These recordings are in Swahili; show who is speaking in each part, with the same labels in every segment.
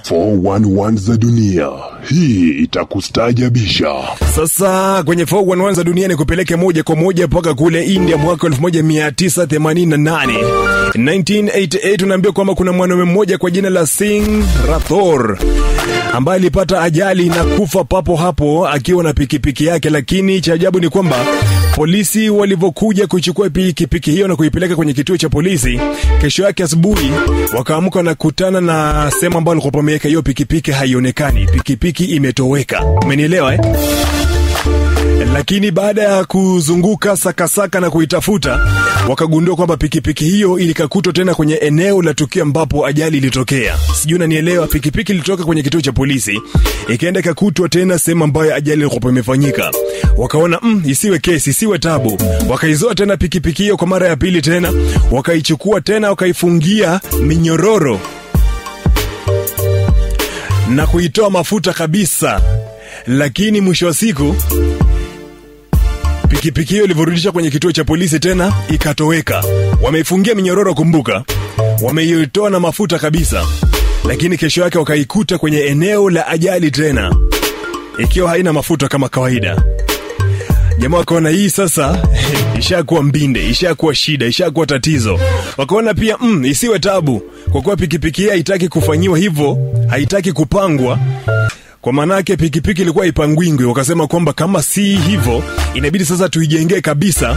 Speaker 1: 411 za dunia. Hii itakustajabisha.
Speaker 2: Sasa kwenye 411 za dunia ni kupeleke moja kwa moja mpaka kule India mwaka 1988. 1988 unaambia kwamba kuna mwanaume mmoja kwa jina la Singh Rathore ambaye alipata ajali na kufa papo hapo akiwa na pikipiki yake, lakini cha ajabu ni kwamba polisi walivyokuja kuichukua pikipiki hiyo na kuipeleka kwenye kituo cha polisi, kesho yake asubuhi wakaamka na kutana na sehemu ambayo alikuwa pameweka hiyo pikipiki haionekani, pikipiki imetoweka. Umenielewa eh? Lakini baada ya kuzunguka sakasaka na kuitafuta, wakagundua kwamba pikipiki hiyo ilikakutwa tena kwenye eneo la tukio ambapo ajali ilitokea. Sijui unanielewa? Pikipiki ilitoka kwenye kituo cha polisi ikaenda ikakutwa tena sehemu ambayo ajali ilikuwa imefanyika. Wakaona mm, isiwe kesi, isiwe tabu, wakaizoa tena pikipiki hiyo kwa mara ya pili tena, wakaichukua tena, wakaifungia minyororo na kuitoa mafuta kabisa, lakini mwisho wa siku pikipiki hiyo ilivyorudisha kwenye kituo cha polisi tena ikatoweka. Wameifungia minyororo, kumbuka, wameitoa na mafuta kabisa, lakini kesho yake wakaikuta kwenye eneo la ajali tena ikiwa haina mafuta kama kawaida. Jamaa wakaona hii sasa ishakuwa mbinde, ishakuwa shida, ishakuwa tatizo. Wakaona pia mm, isiwe tabu, kwa kuwa pikipiki hii haitaki kufanyiwa hivyo, haitaki kupangwa kwa maanake pikipiki ilikuwa ipangwingwi. Wakasema kwamba kama si hivyo, inabidi sasa tuijengee kabisa,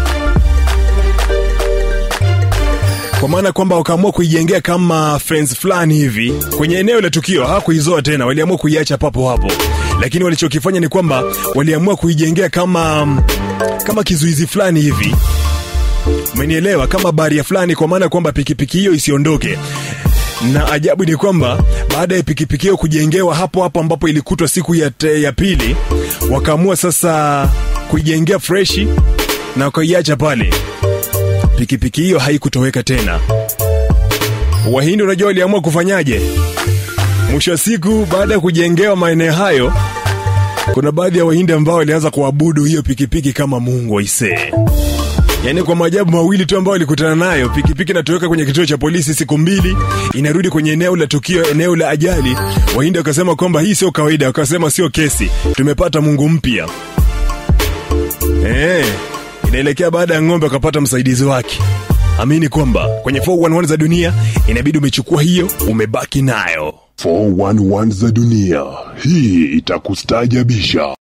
Speaker 2: kwa maana kwamba wakaamua kuijengea kama fence fulani hivi kwenye eneo la tukio. Hawakuizoa tena, waliamua kuiacha papo hapo, lakini walichokifanya ni kwamba waliamua kuijengea kama kama kizuizi fulani hivi, umenielewa, kama baria fulani, kwa maana kwamba pikipiki hiyo isiondoke na ajabu ni kwamba baada ya pikipiki hiyo kujengewa hapo hapo ambapo ilikutwa siku ya, te, ya pili, wakaamua sasa kuijengea freshi na wakaiacha pale. Pikipiki hiyo haikutoweka tena. Wahindi unajua waliamua kufanyaje? Mwisho wa siku, baada ya kujengewa maeneo hayo, kuna baadhi ya Wahindi ambao walianza kuabudu hiyo pikipiki kama mungu aisee. Yaani kwa maajabu mawili tu ambayo alikutana nayo, pikipiki inatoweka kwenye kituo cha polisi siku mbili, inarudi kwenye eneo la tukio, eneo la ajali. Wahindi wakasema kwamba hii sio kawaida, wakasema sio kesi, tumepata mungu mpya. Eh, inaelekea baada ya ng'ombe wakapata msaidizi wake. Amini kwamba kwenye 411 za dunia inabidi umechukua hiyo, umebaki nayo.
Speaker 1: 411 za dunia. Hii itakustajabisha.